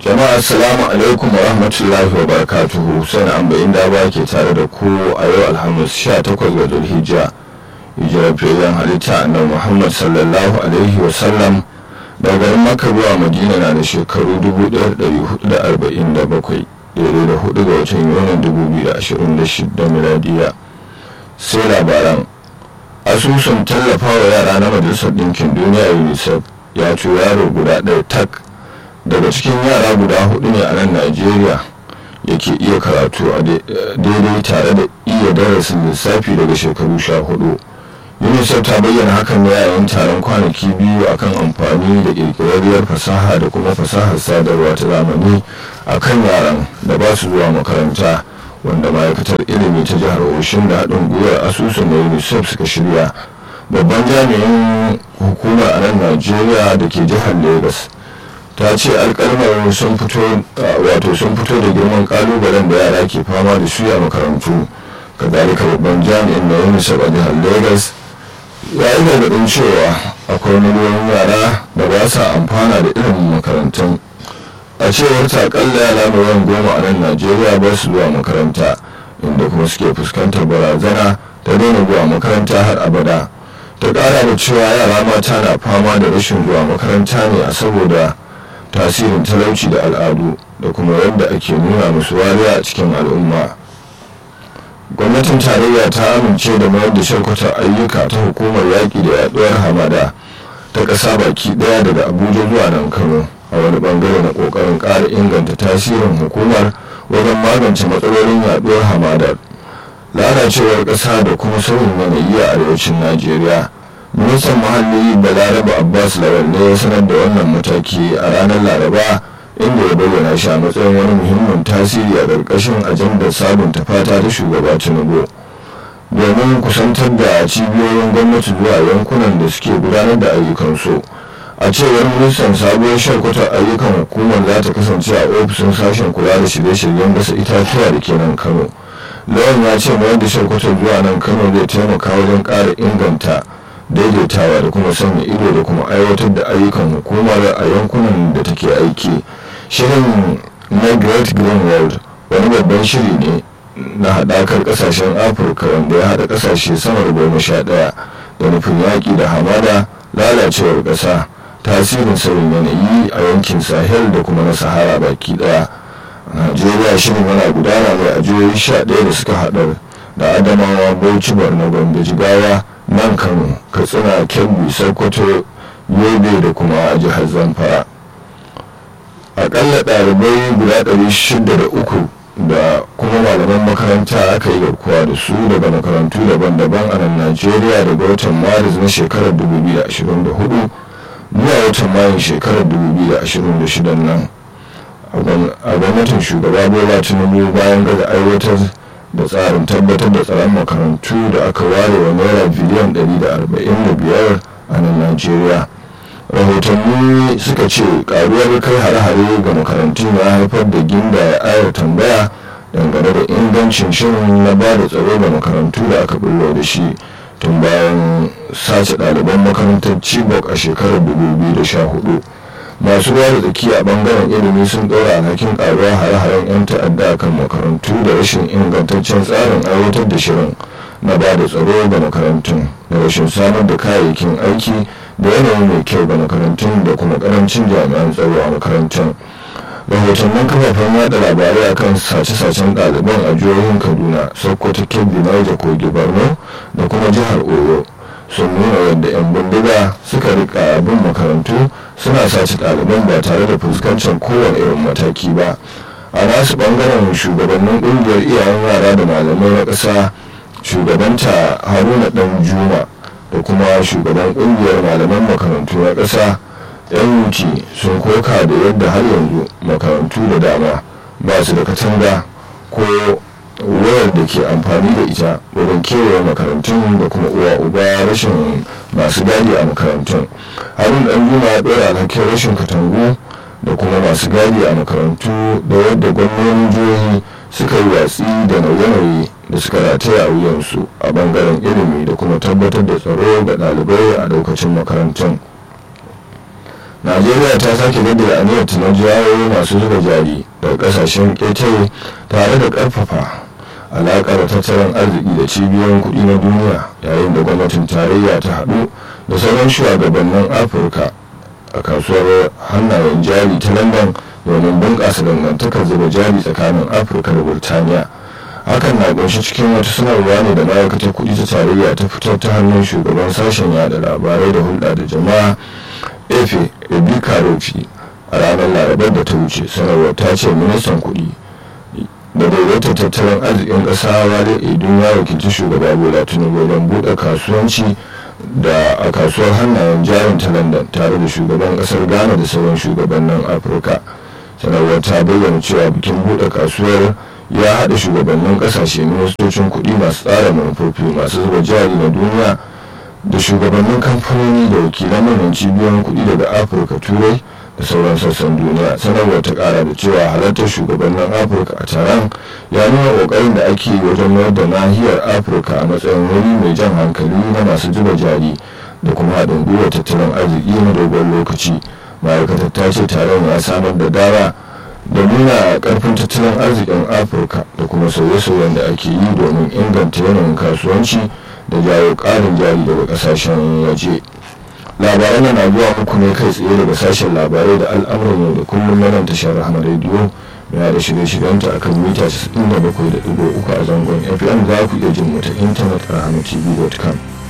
jama'a assalamu alaikum wa rahmatullahi wa barakatuhu sai an bayin da ba ke tare da ku a yau alhamis 18 ga zulhijja hijirar fiye halitta annabi muhammad sallallahu alaihi wa sallam daga garin makka zuwa madina na da shekaru 1447 daidai da hudu ga watan yunin 2026 miladiya sai labaran asusun tallafawa yara na majalisar ɗinkin duniya unicef ya ce yaro guda ɗaya tak daga cikin yara guda hudu ne a nan najeriya yake iya karatu a daidai tare da iya darasin lissafi daga shekaru sha hudu unicef ta bayyana hakan ne yayin taron kwanaki biyu akan amfani da ƙirƙirarriyar fasaha da kuma fasahar sadarwa ta zamani a kan yaran da ba su zuwa makaranta wanda ma'aikatar ilimi ta jihar oshin da haɗin gwiwar asusun na unicef suka shirya babban jami'in hukumar a nan najeriya da ke jihar lagos ta ce alkalmar sun fito wato sun fito da girman kalubalen da yara ke fama da su a makarantu kazalika babban jami'in na unicef a jihar lagos ya yi gargaɗin cewa akwai miliyoyin yara da ba sa amfana da irin makarantun a cewar ta akalla yara miliyan goma a nan najeriya ba su zuwa makaranta inda kuma suke fuskantar barazana ta daina zuwa makaranta har abada ta ƙara da cewa yara mata na fama da rashin zuwa makaranta ne a saboda tasirin talauci da al'adu da kuma yadda ake nuna musu wariya a cikin al'umma gwamnatin tarayya ta amince da mayar da sharkwatar ayyuka ta hukumar yaƙi da yaduwar hamada ta ƙasa baki ɗaya daga abuja zuwa nan kano a wani bangare na ƙoƙarin ƙara inganta tasirin hukumar wajen magance matsalolin yaduwar hamadar lalacewar ƙasa da kuma sauyin yanayi a arewacin najeriya ministan muhalli balaraba abbas lawal ne ya sanar da wannan mataki a ranar laraba inda ya bayyana shi a matsayin wani muhimmin tasiri a ƙarƙashin ajandar sabunta fata ta shugaba tinubu domin kusantar da cibiyoyin gwamnati zuwa yankunan da suke gudanar da ayyukansu a cewar ministan sabuwar sharkwatar ayyukan hukumar za ta kasance a ofishin sashen kula da shirye-shiryen gasa itatuwa da ke nan kano lawan ya ce mayar da sharkwatar zuwa nan kano zai taimaka wajen ƙara inganta daidaitawa da kuma sanya ido da kuma aiwatar da ayyukan hukumar a yankunan da take aiki shirin na great green world wani babban shiri ne na haɗakar ƙasashen afirka wanda ya haɗa ƙasashe sama da goma sha ɗaya da nufin yaƙi da hamada lalacewar ƙasa tasirin sauyin yanayi a yankin sahel da kuma na sahara baki ɗaya a najeriya shirin yana gudana ne a jihohi sha ɗaya da suka haɗar da adamawa bauchi borno gombe jigawa nan kano katsina kebbi sokoto yobe da kuma jihar zamfara akalla ɗalibai guda ɗari shida da uku da kuma malaman makaranta aka yi garkuwa da su daga makarantu daban-daban a nan najeriya daga watan maris na shekarar 2024 zuwa watan mayun shekarar 2026 nan a gwamnatin shugaba bola tinubu bayan gaza aiwatar da tsarin tabbatar da tsaron makarantu da aka ware wa naira biliyan 145 a nan najeriya rahotanni suka ce karuwar kai hare-hare ga makarantu ya haifar da ginda ya ayar tambaya dangane da ingancin shirin na ba da tsaro ga makarantu da aka bullo da shi tun bayan sace ɗaliban makarantar chibok a shekarar 2014 masu ruwa da tsaki a bangaren ilimi sun ɗora alhakin karuwa hare-haren 'yan ta'adda kan makarantu da rashin ingantaccen tsarin aiwatar da shirin na ba da tsaro ga makarantun da rashin samar da kayayyakin aiki da yanayi mai kyau ga makarantun da kuma karancin jami'an tsaro a makarantun rahotannin kafafen yada labarai akan sace-sacen ɗaliban a jihohin kaduna sokoto kebbi niger kogi borno da kuma jihar oyo sun nuna yadda 'yan bindiga suka rika bin makarantu suna sace ɗaliban ba tare da fuskancin kowane irin mataki ba a nasu ɓangaren shugabannin ƙungiyar iyayen yara da malamai na ƙasa shugabanta haruna ɗan juma da kuma shugaban ƙungiyar malaman makarantu na ƙasa yan wuce sun koka da yadda har yanzu makarantu da dama ba su da katanga ko wayar da ke amfani da ita wurin kewaye makarantun da kuma uwa uba rashin masu gadi a makarantun harun dan juma ya ɗora alhakin rashin katangu da kuma masu gadi a makarantu da yadda gwamnonin jihohi suka yi watsi da nauye-nauye da suka rataya a wuyansu a bangaren ilimi da kuma tabbatar da tsaro ga ɗalibai a lokacin makarantun najeriya ta sake jaddada aniyar ta na jawo masu zuba jari daga kasashen ƙetare tare da ƙarfafa alaƙar tattalin arziki da cibiyoyin kuɗi na duniya yayin da gwamnatin tarayya ta haɗu da sauran shugabannin afirka a kasuwar hannayen jari ta london domin bunƙasa dangantakar zuba jari tsakanin afirka da burtaniya hakan na kunshi cikin wata sanarwa ne da ma'aikatar kuɗi ta tarayya ta fitar ta hannun shugaban sashen yada labarai da hulɗa da jama'a efe ebika rofi a ranar larabar da ta wuce sanarwar ta ce ministan kuɗi da daidaitar tattalin arzikin ƙasa wale edun ya wakilci shugaba bola tinubu don buɗe kasuwanci da a kasuwar hannayen jarin ta london tare da shugaban ƙasar ghana da sauran shugabannin afirka sanarwar ta bayyana cewa bikin buɗe kasuwar ya haɗa shugabannin ƙasashe ministocin kuɗi masu tsara manufofi masu zuba jari na duniya da shugabannin kamfanoni da wakilan manyan cibiyoyin kuɗi daga afirka turai da sauran sassan duniya sanarwar ta ƙara da cewa halartar shugabannin afirka a taron ya nuna ƙoƙarin da ake yi wajen mayar da nahiyar afirka a matsayin wuri mai jan hankali na masu zuba jari da kuma haɗin gwiwar tattalin arziki na dogon lokaci ma'aikatar ta ce taron ya samar da dama da nuna karfin tattalin arzikin afirka da kuma sauye-sauyen da ake yi domin inganta yanayin kasuwanci da jawo karin jari daga kasashen waje labaran na zuwa muku ne kai tsaye daga sashen labarai da al'amuran yau da kullum na nan tashar rahama rediyo yana da shirye-shiryenta a kan mita 97.3 a zangon fm za ku iya jin mu ta intanet a rahamatv.com